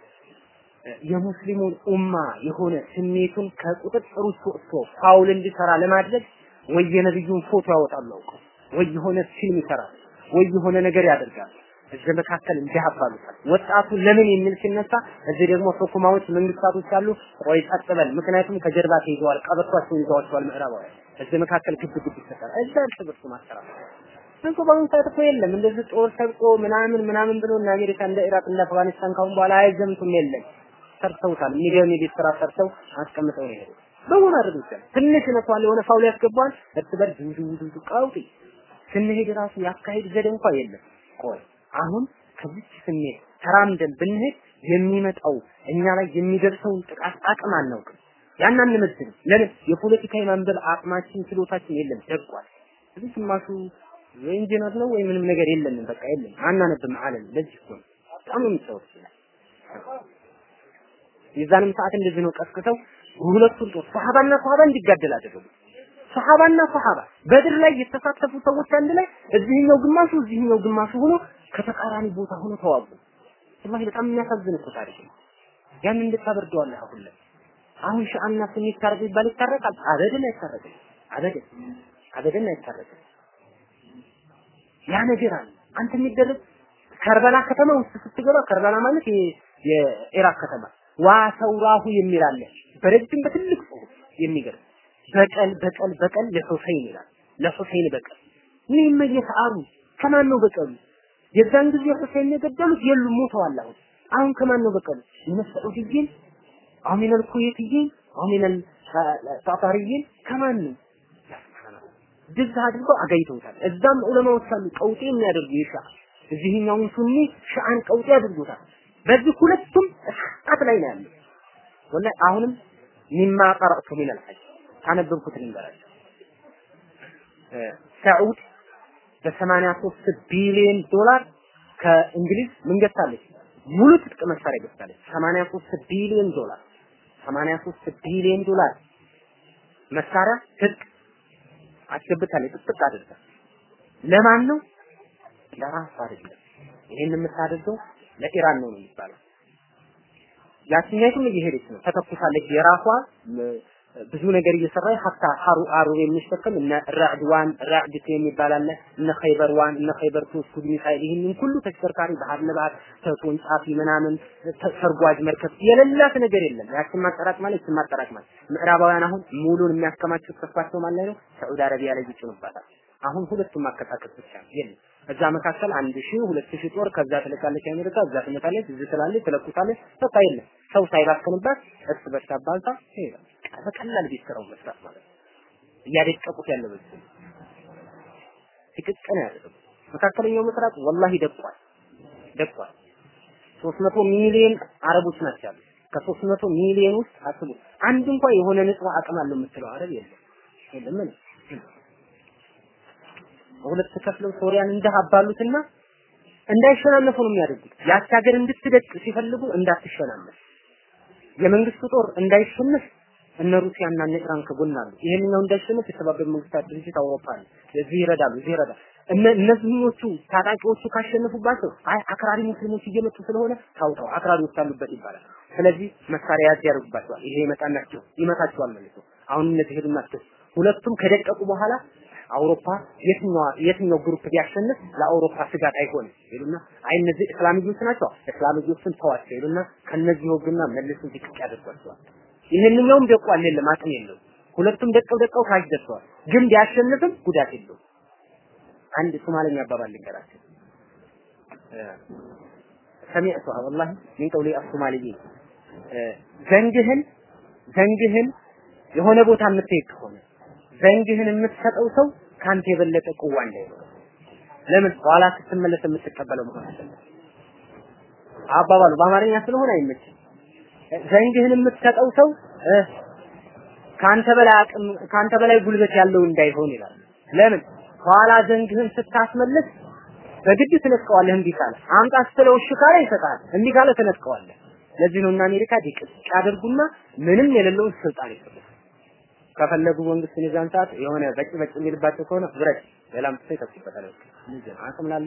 የሙስሊሙን ኡማ የሆነ ስሜቱን ከቁጥጥር ውስጥ ወጥቶ ፋውል እንዲሰራ ለማድረግ ወይ የነብዩን ፎቶ ያወጣሉ አውቀው ወይ የሆነ ፊልም ይሰራል ወይ የሆነ ነገር ያደርጋል። እዚህ መካከል እንዲያባሉታል። ወጣቱ ለምን የሚል ሲነሳ እዚህ ደግሞ ሁኩማዎች መንግስታቶች አሉ። ቆይ ጸጥ በል፣ ምክንያቱም ከጀርባ ተይዘዋል፣ ቀበቷቸውን ይዘዋቸዋል ምዕራባውያን። እዚህ መካከል ግብ ግብ ይፈጠራል። እዛ እርስ በርሱ ማሰራት እንኳ በአሁኑ ሰዓት እኮ የለም እንደዚህ ጦር ሰብቆ ምናምን ምናምን ብሎ እና አሜሪካ እንደ ኢራቅ እንደ አፍጋኒስታን ካሁን በኋላ አይዘምቱም። የለም ሰርተውታል። የሚገርም የቤት ስራ ሰርተው አስቀምጠው ነው የሄዱት። በሆነ አድርገው ይችላል። ትንሽ ነቷል፣ የሆነ ፋውል ያስገባዋል። እርስ በርስ ዱዱ ዱዱ ቀውጢ ስንሄድ ራሱ ያካሄድ ዘዴ እንኳ የለም። ቆይ አሁን ከዚች ስሜት ተራምደን ብንሄድ የሚመጣው እኛ ላይ የሚደርሰውን ጥቃት አቅም አናውቅም። ያን አንመዝንም። ለምን የፖለቲካ የማንበብ አቅማችን ችሎታችን የለም፣ ደቋል። እዚህ ግማሹ ኢንጂነር ነው ወይ ምንም ነገር የለንም፣ በቃ የለም፣ አናነብም አለን። ለዚህ እኮ ነው በጣም ነው የሚሰሩት ይላል። የዛንም ሰዓት እንደዚህ ነው ቀስቅሰው ሁለቱን ጦር ሰሃባና ሰሃባ እንዲጋደል አደረጉ። ሰሃባና ሰሃባ በድር ላይ የተሳተፉ ሰዎች አንድ ላይ እዚህኛው ግማሹ እዚህኛው ግማሹ ሆኖ ከተቃራኒ ቦታ ሆኖ ተዋጉ። ወላሂ በጣም የሚያሳዝን እኮ ታሪክ ነው። ያን እንድታበርደዋለህ አሁን ላይ አሁን ሻአና ሱኒ ታረቅ ይባል ይታረቃል? አበደን አይታረቅም። አበደን አበደን አይታረቅም። ያ ነገር አለ። አንተ የሚደረግ ከርበላ ከተማ ውስጥ ስትገባ ከርበላ ማለት የኢራቅ ከተማ ዋሰውራሁ የሚል አለ። በረጅም በትልቅ ጽሁፍ የሚገርም በቀል በቀል በቀል ለሁሴን ይላል። ለሁሴን በቀል ምን መየፈአሉ ከማን ነው በቀሉ? የዛን ጊዜ ሁሴን የገደሉት የሉም ሞተዋል። አሁን አሁን ከማን ነው በቀሉ? የመስዑድይን አው ሚነል ኩዌትይን አው ሚነል ታታሪይን ከማን ነው? ድዝ አድርገው አጋይተውታል። እዛም ዑለማዎች አሉ ቀውጤ የሚያደርጉ ይሻ እዚህኛውን ሱኒ ሻአን ቀውጤ አድርጎታል። በዚህ ሁለቱም እስቃት ላይ ነው ያለው። ወላሂ አሁንም ሚማ ቀረእቱ ሚነል ሐጅ ካነበብኩት ልንገራቸው። ሰዑድ በሰማንያ ሶስት ቢሊዮን ዶላር ከእንግሊዝ ምን ገዝታለች? ሙሉ ትጥቅ መሳሪያ ገዝታለች። 83 ቢሊዮን ዶላር 83 ቢሊዮን ዶላር መሳሪያ ትጥቅ አስገብታለች። ጥጥቅ አድርጋ ለማን ነው? ለራሷ አይደለም። ይሄን የምታደርገው ለኢራን ነው የሚባለው። ያችኛይቱም እየሄደች ነው፣ ተተኩሳለች። የራሷ ብዙ ነገር እየሰራ ሀታ ሀሩ አሩ የሚሸከም እነ ራዕድ ዋን ራዕድ ቱ የሚባል አለ እነ ኸይበር ዋን እነ ኸይበር ቱ ስኩድ ሚሳይል ይህንን ሁሉ ተሽከርካሪ ባህር ለባህር ተወንጫፊ ምናምን ተሰርጓጅ መርከብ የሌላት ነገር የለም። ያችን ማጠራቅማለች ያችን ማጠራቅማለች። ምዕራባውያን አሁን ሙሉን የሚያከማቹት ተስፋቸው ማለት ነው ሳዑዲ አረቢያ ላይ ይጭኑባታል። አሁን ሁለቱም ማከታከል ብቻ ነው የለም። እዛ መካከል አንድ ሺህ ሁለት ሺህ ጦር ከዛ ትልካለች አሜሪካ፣ እዛ ትመጣለች፣ እዚህ ትላለች፣ ትለኩሳለች። በቃ የለም ሰው ሳይባክንባት እርስ በርስ አባልታ ይሄዳል። በቀላል ቤት ስራው መስራት ማለት ነው። እያደቀቁት ያለ በዚህ ትክክል ያደረጉ መካከለኛው ምስራቅ ወላሂ ደቋል ደቋል። 300 ሚሊዮን አረቦች ናቸው ያሉት። ከ300 ሚሊዮን ውስጥ አስቡ አንድ እንኳን የሆነ ንጹህ አቅም አለው የምትለው አረብ የለም የለም ምን ሁለት ከፍለው ሶሪያን እንዳባሉትና እንዳይሸናነፉ ነው የሚያደርጉት። ያች ሀገር እንድትደቅ ሲፈልጉ እንዳትሸናነፍ የመንግስቱ ጦር እንዳይሸነፍ እነ ሩሲያና እነ ኢራን ከጎን አሉ። ይሄንኛው እንዳይሸነፍ የተባበሩት መንግስታት ድርጅት አውሮፓ ነው። እዚህ ይረዳሉ፣ እዚህ ይረዳሉ። እነ እነዚህኞቹ ታጣቂዎቹ ካሸነፉባቸው አይ አክራሪ ሙስሊሞች እየመጡ ስለሆነ ታውጣው አክራሪዎች አሉበት ይባላል። ስለዚህ መሳሪያ ያዝ ያደርጉባቸዋል። ይሄ ይመጣናቸው ይመታቸዋል መልሶ። አሁን እነዚህ ሄዱናቸው ሁለቱም ከደቀቁ በኋላ አውሮፓ የትኛው የትኛው ግሩፕ ቢያሸንፍ ለአውሮፓ ስጋት አይሆንም ይሉና አይ እነዚህ እስላምዮች ናቸው እስላምዮችን ተዋቸው ይሉና ከነዚህ ወግና መልሱ ዝቅ ያደርጓቸዋል። ይሄንኛውም ደቋል የለም አቅም የለው ሁለቱም ደቀው ደቀው ካሽ ደርሰዋል። ግን ቢያሸንፍም ጉዳት የለው። አንድ ሶማለኛ አባባል ልንገራቸው ሰሚዕቱሃ ወላሂ ሚን ቀውሊ አሶማሊይን ዘንግህን ዘንግህን የሆነ ቦታ የምትሄድ ከሆነ ዘንግህን የምትሰጠው ሰው ካንተ የበለጠ ቁዋ እንዳይኖር ለምን ኋላ ስትመለስ የምትቀበለው መሆን አለበት። አባባሉ በአማርኛ ስለሆነ አይመችም። ዘንግህን የምትሰጠው ሰው ካንተ በላይ አቅም ካንተ በላይ ጉልበት ያለው እንዳይሆን ይላል። ለምን ኋላ ዘንግህን ስታስመልስ በግድ ትነጥቀዋለህ። እምቢ ካለ አምጣ ስትለው እሺ ካለ ይሰጣል። እምቢ ካለ ትነጥቀዋለህ። ለዚህ ነው እና አሜሪካ ዲቅቅ ያደርጉና ምንም የሌለውን ስልጣን ይሰጣል። ከፈለጉ መንግስትን የዛን ሰዓት የሆነ በጭ በጭ የሚልባቸው ከሆነ ብረት ሌላም ትሰ ይተኩበታል። ልጅን አቅም ላለ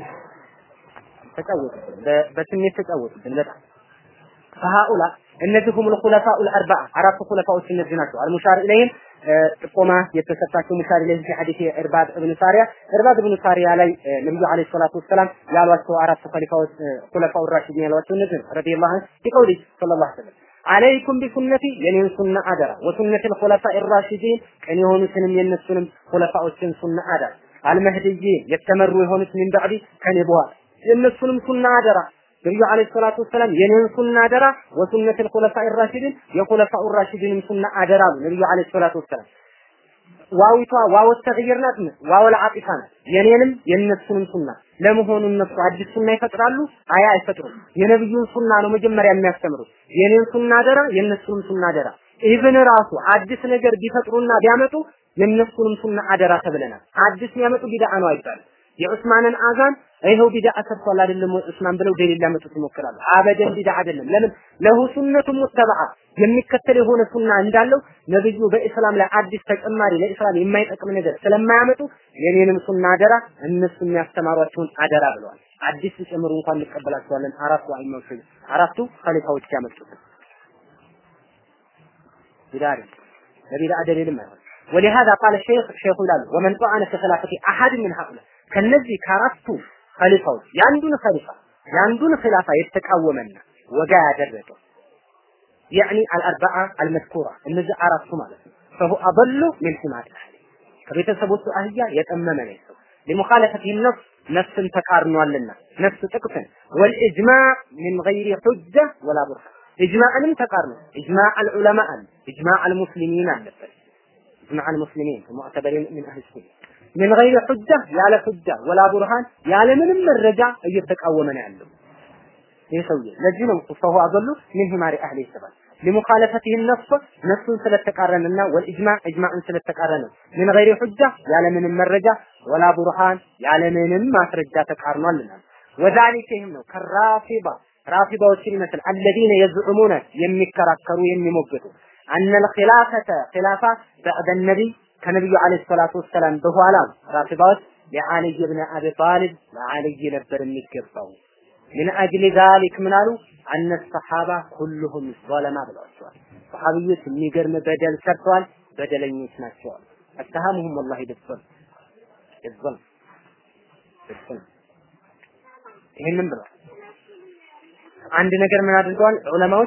ተጫወቱብን፣ በስሜት ተጫወቱብን በጣም فهؤلاء እነዚህ ሁም الخلفاء الاربعه አራቱ ኹለፋዎች እነዚህ ናቸው። አልሙሻር ኢለይሂም ጥቆማ የተሰጣቸው ሙሻር ኢለይሂ في حديث ኢርባድ ኢብኑ ሳሪያ ኢርባድ ኢብኑ ሳሪያ ላይ ነብዩ አለይሂ ሰላቱ ወሰላም ያሏቸው አራቱ ኸሊፋዎች ኹለፋው ራሺዲን ያሏቸው እነዚህ ረዲየላሁ ዐንሁ ቢቀውሊ ሰለላሁ ዐለይሂ ወሰለም አለይኩም ቢሱነቲ የኔን ሱና አደራ ወሱነቲ الخلفاء الراشدين ቀን የሆኑትንም የነሱንም ኹለፋዎችን ሱና አደራ አልመህዲይን የተመሩ የሆኑት ምን ባዕዲ ከኔ በኋላ የነሱንም ሱና አደራ ነብዩ አለይሂ ሰላቱ ወሰላም የኔን ሱና አደራ ወሱነት الخلفاء الراشدين የኹለፋኡ ራሺዲንም ሱና አደራ አሉ ነብዩ አለይሂ ሰላቱ ወሰላም ዋዊቷ ዋው ተግይር ናት ዋው ለአጢፋ ናት የኔንም የነሱንም ሱና ለመሆኑ እነሱ አዲስ ሱና ይፈጥራሉ አያ አይፈጥሩም የነብዩን ሱና ነው መጀመሪያ የሚያስተምሩት የኔን ሱና አደራ የነሱንም ሱና አደራ ኢብን ራሱ አዲስ ነገር ቢፈጥሩና ቢያመጡ የነሱንም ሱና አደራ ተብለናል አዲስ የሚያመጡ ቢድዓ ነው አይባልም የዑስማንን አዛን ይኸው ቢድዓ ሰርቷል አይደለም ዑስማን ብለው ደሊል ሊያመጡት ይሞክራሉ። አበደን ቢድዓ አይደለም። ለምን ለሁ ሱነቱ ሙተበዓ የሚከተል የሆነ ሱና እንዳለው ነብዩ በኢስላም ላይ አዲስ ተጨማሪ ለኢስላም የማይጠቅም ነገር ስለማያመጡ የኔንም ሱና አደራ እነሱ የሚያስተማሯቸውን አደራ ብለዋል። አዲስ ሲጨምሩ እንኳን እንቀበላቸዋለን። አራቱ አይመውሽ አራቱ ኸሊፋዎች ያመጡት ቢድዓ ለቢድዓ ደሊልም አይሆን ولهذا قال الشيخ شيخ ይላሉ ومن طعن في خلافة أحد من هؤلاء ከነዚህ ከአራቱ ኸሊፋዎች የአንዱን ኸሊፋ የአንዱን ኺላፋ የተቃወመና ወጋ ያደረገ ያኒ አልአርባዓ አልመዝኩራ እነዚህ አራቱ ማለት ነው فهو أضل من حمار الأهل ከቤተሰቦቹ አህያ የጠመመ ነው ሰው لمخالفته النص ነፍስን ተቃርኗልና ነፍስ ጥቅትን والإجماع من غير حجة ولا برهان إجماعንም ተቃርኖ إجماع العلماء إجماع المسلمين አለበት إجماع المسلمين المعتبرين من أهل السنة من غير حجة ያለ ሑጃ ወላ ቡርሃን ያለ ምንም መረጃ እየተቃወመ ነው ያለው ይህ ሰውዬ ለዚህ ነው ፈሁ አበሉ ምን ሂማሪ አህሊ ይሰባል لمخالفته النص ነፍሱን ስለተቃረነና ወልኢጅማዕ ኢጅማዕን ስለተቃረነ من غير حجة ያለ ምንም መረጃ ወላ ቡርሃን ያለ ምንም ማስረጃ ተቃርኗልና ወዛሊከ ይህም ነው ከራፊባ ራፊባዎችን ይመስል አለዚነ የዝዑሙነ የሚከራከሩ የሚሞግቱ አነ الخلافة خلافة بعد النبي ከነብዩ አለይሂ ሰላቱ ወሰላም በኋላ ራፊዳዎች ለዓሊ ብን አቢ ጣሊብ ለዓሊ ነበር የሚገባው ምን አጅሊ ዛሊክ ምን አሉ አነ ሰሓባ ኩሉሁም ظለማ ብለዋቸዋል ሰሓቢዎች የሚገርም በደል ሰርተዋል በደለኞች ናቸዋል አተሃሙሁም ወላሂ ብትል ይዘል ብትል ይህንን ብለዋል አንድ ነገር ምን አድርገዋል ዑለማዎች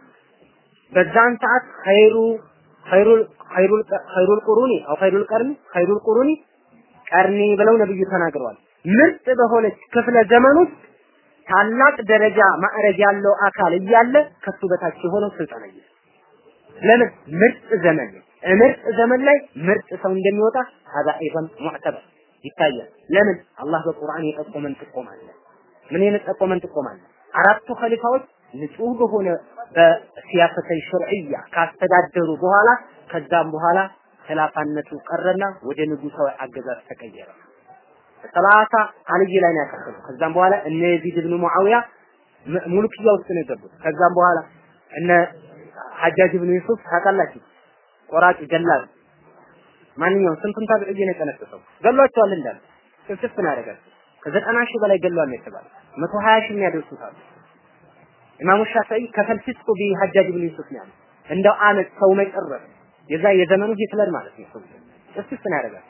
በዛን ሰዓት ኸይሩ ኸይሩል ኸይሩል ኸይሩል ቁሩኒ አው ኸይሩል ቀርኒ ኸይሩል ቁሩኒ ቀርኒ ብለው ነብዩ ተናግረዋል። ምርጥ በሆነች ክፍለ ዘመን ውስጥ ታላቅ ደረጃ ማዕረግ ያለው አካል እያለ ከሱ በታች የሆነው ስልጣን አለ። ለምን ምርጥ ዘመን ምርጥ ዘመን ላይ ምርጥ ሰው እንደሚወጣ هذا ايضا معتبر ይታያል። ለምን አላህ በቁርአን የጠቆመን ጥቆማ አለ። ምን የጠቆመን ጥቆማ አለ? አራቱ ኸሊፋዎች ንጹህ በሆነ በሲያሰተይ ሸርዕያ ካስተዳደሩ በኋላ ከዛም በኋላ ኸላፋነቱ ቀረና ወደ ንጉሳዊ አገዛዝ ተቀየረ። ሰላሳ አልይ ላይ ነው ያከተሉ። ከዛም በኋላ እነ የዚድ ብኑ ሙዓዊያ ሙልክያ ውስጥ ነው የገቡት። ከዛም በኋላ እነ ሐጃጅ ብኑ ዩሱፍ ታውቃላችሁ፣ ቆራጭ ገላል ማንኛውም ስንቱን ታብዕይ ነው የጠነሰሰው ገሏቸዋል እንዳለ ስፍስፍ ነው ያደረጋቸው። ከዘጠና ሺህ በላይ ገሏል ነው የተባለው። መቶ ሀያ ሺህ የሚያደርሱት አሉ። ኢማሙ ሻፊዒ ከፈልፊስቁ ቢሐጃጅ ብን ዩሱፍ ነው ያሉት። እንደው አመት ሰው መጨረስ የዛ የዘመኑ ሂትለር ማለት ነው። ሰው እስስ ነው ያደርጋል።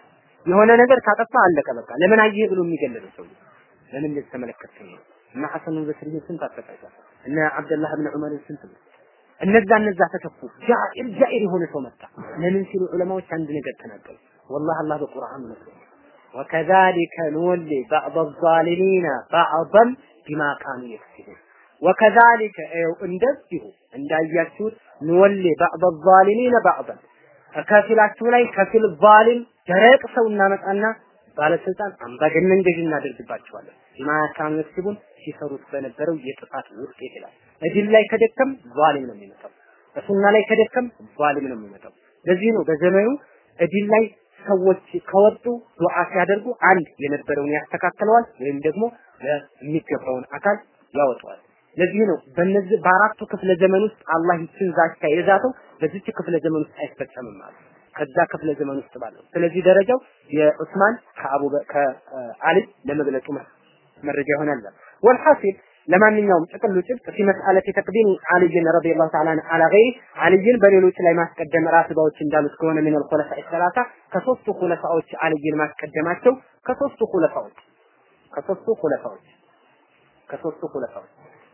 የሆነ ነገር ካጠፋ አለቀ በቃ። ለምን አየህ ብሎ የሚገለለው ሰው ለምን እንደዚህ ተመለከትከኝ ነው። እና ሐሰን በስሪ ስንት አሰቃይቷል። እነ አብደላህ ብን ዑመር ስንት ነው። እነዛ እነዛ ተተኩ። ጃኢር ጃኢር የሆነ ሰው መጣ። ለምን ሲሉ ዑለማዎች አንድ ነገር ተናገሩ። ወላሂ አላህ በቁርአን ነው ወከዛሊከ ንወሊ ባዕድ ዛሊሚነ ባዕደን ቢማ ካኑ የክሲቡን ወከዛሊከ ይኸው እንደዚሁ እንዳያችሁት ንወሊ ባዕድ ዛሊሚነ ባዕደን ከፊላችሁ ላይ ከፊል ዛሊም ደረቅ ሰው እናመጣና ባለስልጣን አምባገነን ገዥ እናደርግባቸዋለን። ቢማ ካኑ የክሲቡን ሲሰሩት በነበረው የጥፋት ውጤት ይላል። እድል ላይ ከደከም ዛሊም ነው የሚመጣው። በሱና ላይ ከደከም ዛሊም ነው የሚመጣው። ለዚህ ነው በዘመኑ እድል ላይ ሰዎች ከወጡ ዱዓ ሲያደርጉ አንድ የነበረውን ያስተካክለዋል ወይም ደግሞ የሚገባውን አካል ያወጣዋል። ለዚህ ነው በነዚህ በአራቱ ክፍለ ዘመን ውስጥ አላህ ይችን ዛቻ የዛተው በዚች ክፍለ ዘመን ውስጥ አይፈጸምም ማለት ከዛ ክፍለ ዘመን ውስጥ ባለው። ስለዚህ ደረጃው የዑስማን ከአቡ ከአሊ ለመግለጹ መረጃ ይሆናል። ወልሐሲል ለማንኛውም ጥቅሉ ጭብጥ ፊ መስአለት ተቅዲም አልይን ረዲየላሁ ተዓላ አላ ገይሪ አልይን በሌሎች ላይ ማስቀደም ራስባዎች እንዳሉት ከሆነ ምን الخلفاء الثلاثه ከሶስቱ ኹለፋዎች አልይን ማስቀደማቸው ከሶስቱ ኹለፋዎች ከሶስቱ ኹለፋዎች ከሶስቱ ኹለፋዎች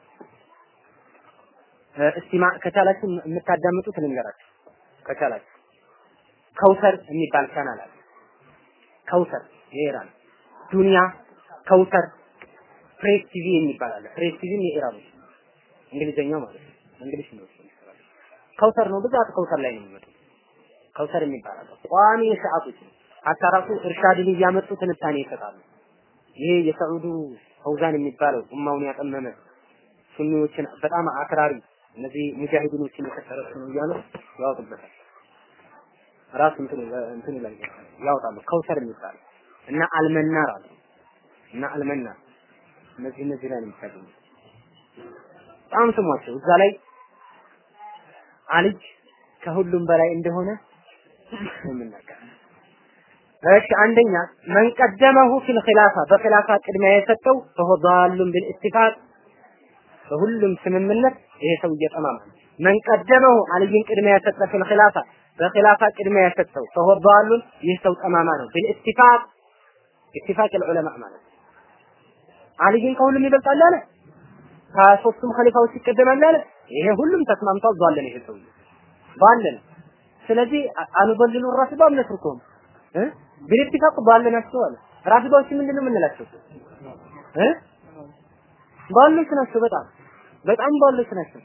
እስቲማ ከቻላችሁ የምታዳምጡት ልንገራችሁ ከቻላችሁ ከውሰር የሚባል ቻናል አለ ከውሰር የኢራን ዱንያ ከውሰር ፕሬስ ቲቪ የሚባል አለ። ፕሬስ ቲቪም የኢራኖች እንግሊዘኛው ማለት ነው። እንግሊሽ ነው። ከውሰር ነው ብዛት ከውሰር ላይ ነው የሚመጡት። ከውሰር የሚባል አለ። ቋሚ የሰዓቶች ነው። ሀታ ራሱ እርሻድን እያመጡ ትንታኔ ይሰጣሉ። ይሄ የሰዑዱ ፈውዛን የሚባለው ኡማውን ያጠመመ ሱኒዎችን በጣም አክራሪ እነዚህ ሙጃሂዲኖችን የከሰረሱ ነው እያሉ ያወጡበታል። ራሱ እንትን እንትን ላይ ያወጣሉ። ከውሰር የሚባል እና አልመናር አለ እና አልመናር እነዚህ እነዚህ ላይ ነው የምታገኙት። በጣም ስሟቸው እዛ ላይ አልጅ ከሁሉም በላይ እንደሆነ የምናገር እሺ አንደኛ መን ቀደመሁ ፊል ኺላፋ በኺላፋ ቅድሚያ የሰጠው ፈሆ ዳሉን ቢልኢትፋቅ በሁሉም ስምምነት ይሄ ሰው እየጠማማ መን ቀደመሁ አልይን ቅድሚያ የሰጠ ፊል ኺላፋ በኺላፋ ቅድሚያ የሰጠው ፈሆ ዳሉን ይህ ሰው ጠማማ ነው ቢልኢትፋቅ ኢትፋቅ العلماء ማለት አልይን ከሁሉም ይበልጣል አለ ከሶስቱም ኸሊፋዎች ይቀደማል አለ ይሄ ሁሉም ተስማምቷል ዟለን ይሄ ሰው ባለን ስለዚህ አንበልሉ ራስባ እነትርኩም እ ቢልኢትፋቅ ባለናቸው አለ ራስባዎች ምንድነው የምንላቸው እ ባሎች ናቸው በጣም በጣም ባሎች ናቸው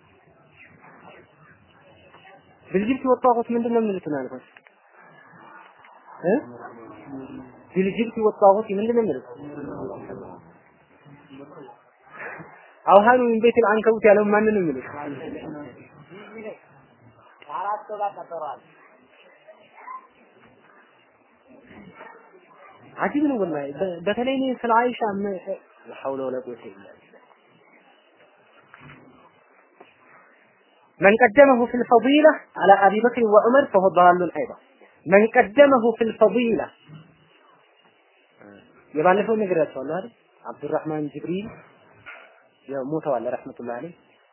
ብልጅብት ወጣሁት ምንድነው የሚሉት ማለት ነው እ ቢልጅብት ወጣሁት ምንድነው የሚሉት አውሃኑ ምን ቤት አንከቡት ያለው ማንን ነው የሚሉት አራት ጋር ቀጠሯል። አጂብ ነው ወላሂ በተለይ እኔ ስለ አይሻ ሐውለ ወላ ቁወተ ኢላ من قدمه في الفضيلة على أبي بكر وعمر فهو ضال أيضا من قدمه في الفضيلة የባለፈው ነግራቸዋለሁ አይደል አብዱራህማን ጅብሪል ያው ሞተዋል ረህመቱላህ አለይህ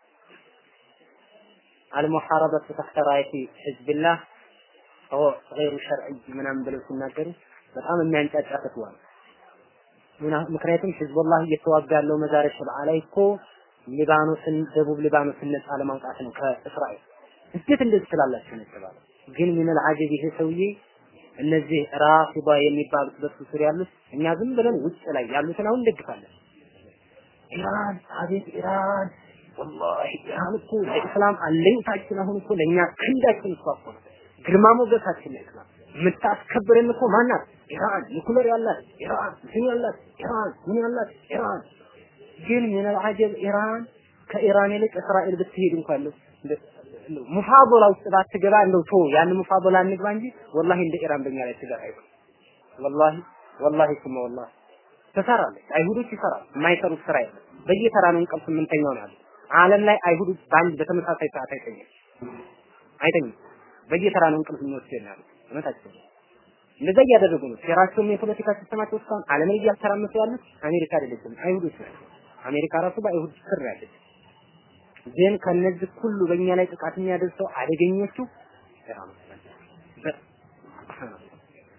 አልሙሐረበቱ ተሕተ ራየቲ ህዝብላህ هو غير شرعي ምናምን ብለው ሲናገሩ በጣም የሚያንጫጫ ፈትዋ ነው። ምክንያቱም ህዝቡላህ እየተዋጋ ያለው መዛረ ሸብዓ ላይ እኮ ሊባኖስን ደቡብ ሊባኖስን ነፃ ለማውጣት ነው ከእስራኤል። እንዴት እንደዚህ ትላላችሁ ነው የተባለው። ግን ምን አጀብ ይሄ ሰውዬ እነዚህ ራፊዳ የሚባሉት በሱ ስር ያሉት እኛ ዝም ብለን ውጭ ላይ ያሉትን አሁን እንደግፋለን። ኢራን አቤት ኢራን ወላሂ ኢራን እኮ ለኢስላም አለኝታችን አሁን እኮ ለእኛ ክንዳችን እኮ እኮ ነው። ግርማ ሞገሳችን ነው ኢስላም የምታስከብረን እኮ ማናት? ኢራን ኒኩለር ያላት ኢራን ምን ያላት ኢራን ምን ያላት ኢራን ግን ምን አልዓጀብ ኢራን ከኢራን ይልቅ እስራኤል ብትሄድ እንኳን ነው ሙፋዶላ ውስጥ ባትገባ እንደው ቶ ያን ሙፋዶላ እንግባ እንጂ ወላሂ እንደ ኢራን በእኛ ላይ ትገባ አይሆን ወላሂ ወላሂ ስማ ወላሂ ትሰራለች። አይሁዶች ይሰራሉ። የማይሰሩት ስራ የለም። በየተራ ነው እንቅልፍ የምንተኛው ነው ያሉት። ዓለም ላይ አይሁዶች በአንድ በተመሳሳይ ሰዓት አይተኛም አይተኛም። በየተራ ነው እንቅልፍ የሚወስድ ነው ያሉት። እውነታቸው ነው። እንደዛ እያደረጉ ነው። የራሳቸውም የፖለቲካ ሲስተማቸው እስካሁን ዓለምን እያተራመሱ ያሉት አሜሪካ አይደለችም፣ አይሁዶች ናቸው። አሜሪካ ራሱ በአይሁድ ስር ያለች ግን ከነዚህ ሁሉ በእኛ ላይ ጥቃት የሚያደርሰው አደገኞቹ ኢራኖች ናቸው።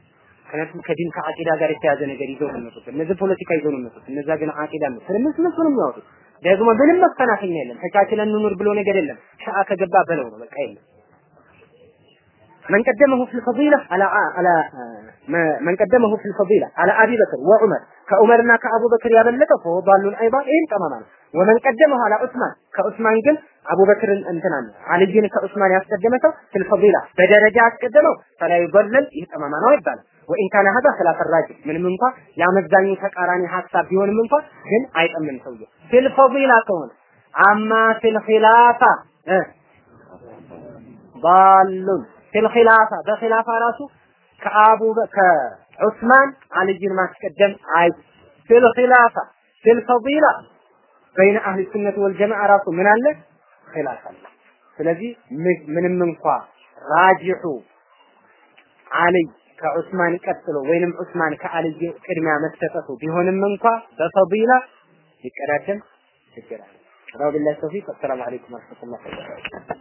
ምክንያቱም ከዲን ከአቂዳ ጋር የተያዘ ነገር ይዘው ነው የሚመጡት። እነዚህ ፖለቲካ ይዘው ነው የሚመጡት። እነዛ ግን አቂዳ ነው። ስለምን እነሱ ነው የሚያወጡት። ደግሞ ምንም መፈናፈኛ የለም። ተቻችለን እንኑር ብሎ ነገር የለም። ሸአ ከገባ በለው ነው በቃ የለም። من قدمه في الفضيلة على على من قدمه في الفضيلة على أبي بكر وعمر كعمرنا كأبو بكر يا بلته فهو ضال أيضا إيه تماما ومن قدمه على عثمان كعثمان قل أبو بكر انتنا علي كعثمان يقدمته في الفضيلة بدرجة قدمه فلا يضلل إيه تماما ويبال وإن كان هذا خلاف الراجح من منفى يا مزاني تقاراني حساب بيون منفى ግን አይጠምም ሰውየው في الفضيلة ከሆነ أما في الخلافة اه ضال ፊል ኺላፋ በኺላፋ ራሱ ከአቡ ከዑስማን አልይን ማስቀደም አይ ፊል ኺላፋ ፊል ፈዲላ በይነ አህሊ ሱነት ወልጀማዓ ራሱ ምን አለ ኺላፍ አለ። ስለዚህ ምንም እንኳ ራጂሑ አልይ ከዑስማን ቀጥሎ ወይንም ዑስማን ከአልይ ቅድሚያ መሰጠቱ ቢሆንም እንኳ በፈዲላ ሊቀዳደም ይችላል። ረቢላህ ተውፊቅ። አሰላሙ አለይኩም ወረህመቱላሂ ወበረካቱህ